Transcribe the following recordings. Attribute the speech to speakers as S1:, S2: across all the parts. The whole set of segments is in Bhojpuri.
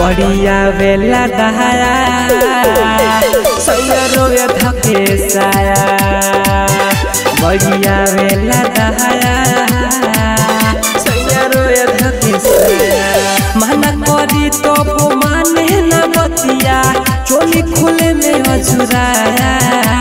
S1: बढ़िया बेला दहाया सैया रोए धके साया बढ़िया बेला दहाया सैया रोए धके साया मना करी तो माने न बतिया चोली खुले में अझुराया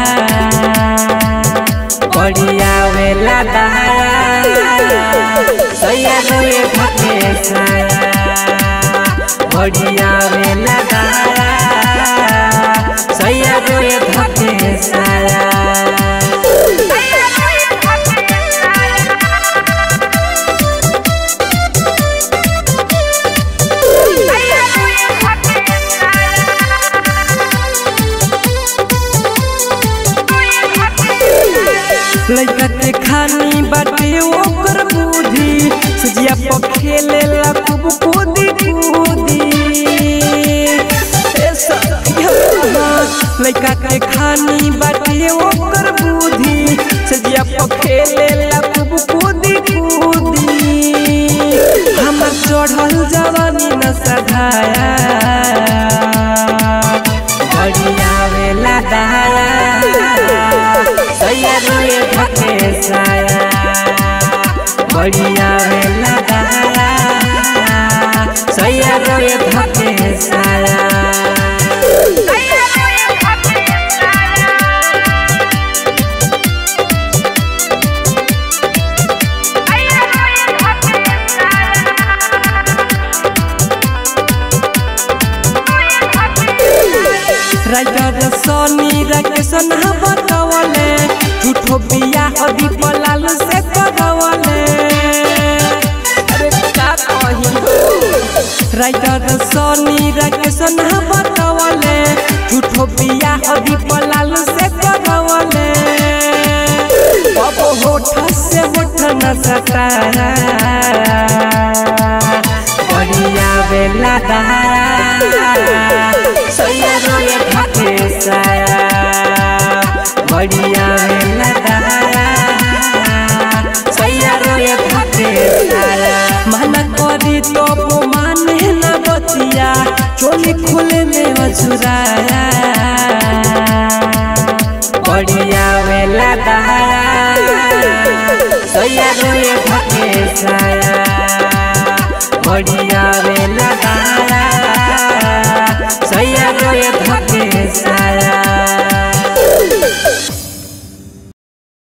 S1: बढ़िया बेला दहाया सैया रोए धके साया बढ़िया बेला दहाया सैया रोए धके साया लइका के खानी बाटे ओकर बुद्धि सजिया पर खेले ला खूब कूदी कूदी ए सखिया लइका के खानी बाटे ओकर बुद्धि सजिया पर खेले ला खूब कूदी कूदी हमर चढ़ल जवानी न सधाया बढ़िया वेला दहाया सैया रोए धके साया बढ़िया वेला दहाया सैया रोए धके साया राइटर सोनी रकेशन बतावले झूठो बिया अभी पलाल से करवले अरे का कही राइटर सोनी रकेशन बतावले झूठो बिया अभी पलाल से करवले अब होठ से होठ न सटाया बढ़िया बेला दहाया सैया रोए धके साया बढ़िया बेला दहाया सैया रोए धके साया मना करी तो माने न बतिया चोली खुले में अझुराया बढ़िया बेला दहाया सैया रोए धके साया बढ़िया